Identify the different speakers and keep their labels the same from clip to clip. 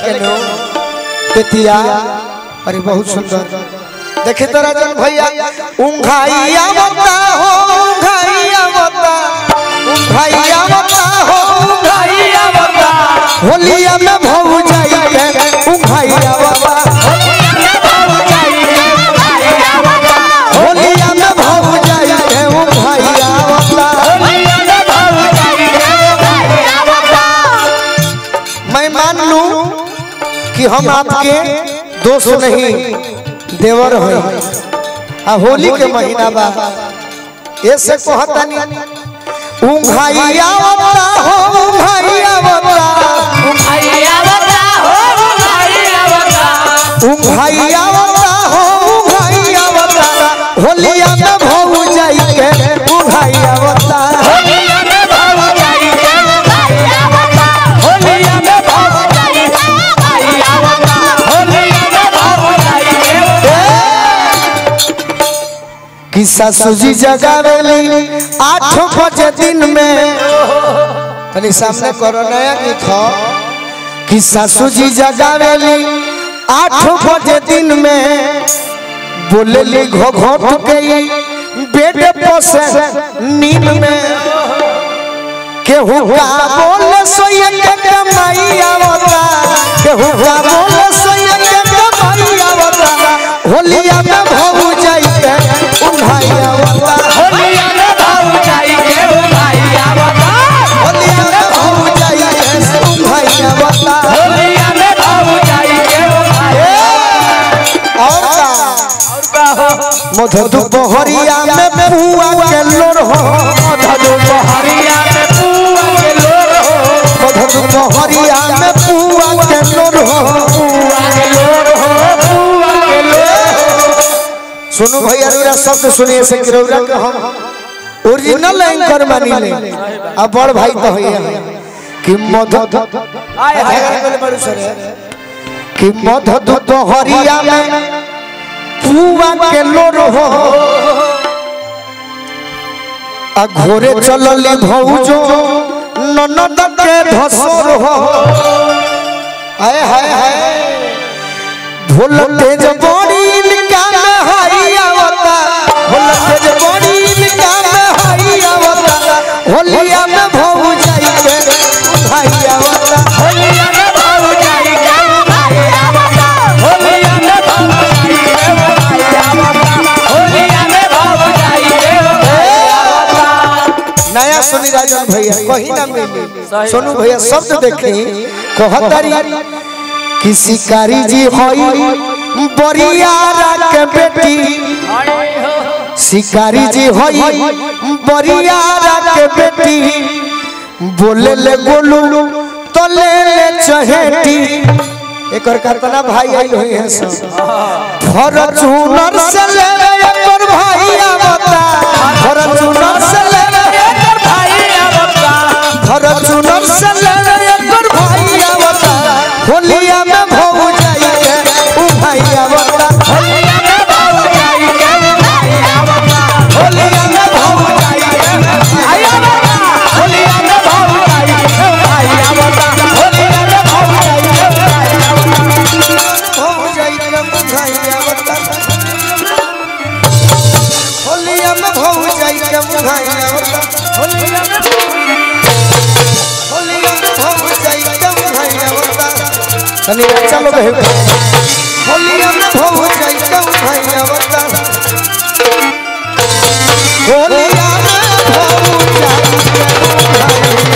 Speaker 1: के नो तेतिया अरे बहुत सुंदर देखे तो राजन भैया उंघाइया बता हो उंघाइया बता उंघाइया बता हो उंघाइया बता होलिया में भौ जाई के उंघाइया बता होलिया में भौ जाई के उंघाइया बता मैं मान लूं कि हम आपके दोस्त नहीं देवर हैं आ होली के महीना बा ऐसे कहता नहीं उंघाइया बता हो उंघाइया बता उंघाइया बता हो उंघाइया बता होलिया में भौ जाई के उंघाइया बता कि सासुजी जगावेली आठ बजे दिन में तनी सामने करो नया गीत हो कि सासुजी जगावेली आठ बजे दिन में बोलेली घो घोट के बेड पोसे नींद में केहू का बोले सोये के कमाई आवता केहू का बोले सोये के कमाई आवता होलिया में भौ जाई के उन्हाई आवता होलिया में भौ जाई के उन्हाई आवता और का मधु दोपहरिया में पुआ के लोर हो मधु दोपहरिया में पुआ के लोर हो मधु दोपहरिया में पुआ के लोर हो पुआ के लोर हो पुआ के लोर सुनो भैया मेरा शब्द सुनिए से किरौरा के हम ओरिजिनल एंकर मानी ले अब बड़ भाई तो है कि मधु कि मधु दोपहरिया में पुआ के लोर हो आ घोरे चलली भौजो ननद के धसोर हो हाय हाय हाय ढोल तेज बड़ी इनका में हाई आवता ढोल तेज बड़ी इनका में हाई आवता होलिया में भौ जाई के भाई आवता होलिया में भौ जाई के भाई आवता होलिया में भौ जाई के भाई आवता होलिया में भौ जाई के भाई आवता नया सुनी राजन भैया कहीं ना मिली सोनू भैया शब्द देखी कहतारी कि शिकारी जी होई बरियारा के बेटी शिकारी जी होई बरियारा के बेटी बोले ले गोलू तो ले ले चहेटी एकर कतना भाई आई होई है सब फॉर्च्यूनर से ले ले एकर भाई आवता फॉर्च्यूनर से ले ले एकर भाई आवता फॉर्च्यूनर से ले ले एकर भाई आवता होलिया में भौ जाई के उ भाई आवता होलिया में भौ जाई के उ भाई आवता होलिया में भौ जाई के भाई आवता होलिया में भौ जाई के भाई आवता होलिया में भौ जाई के भाई आवता भौ जाई के भाई आवता होलिया में भौ जाई के भाई आवता होलिया में होलिया में भौ जाई के भाई आवता तनी चलो बे होलिया में भौ जाई के भाई आवता होलिया में भौ जाई के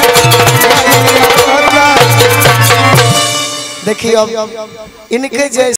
Speaker 1: देखिए अब इनके जैसे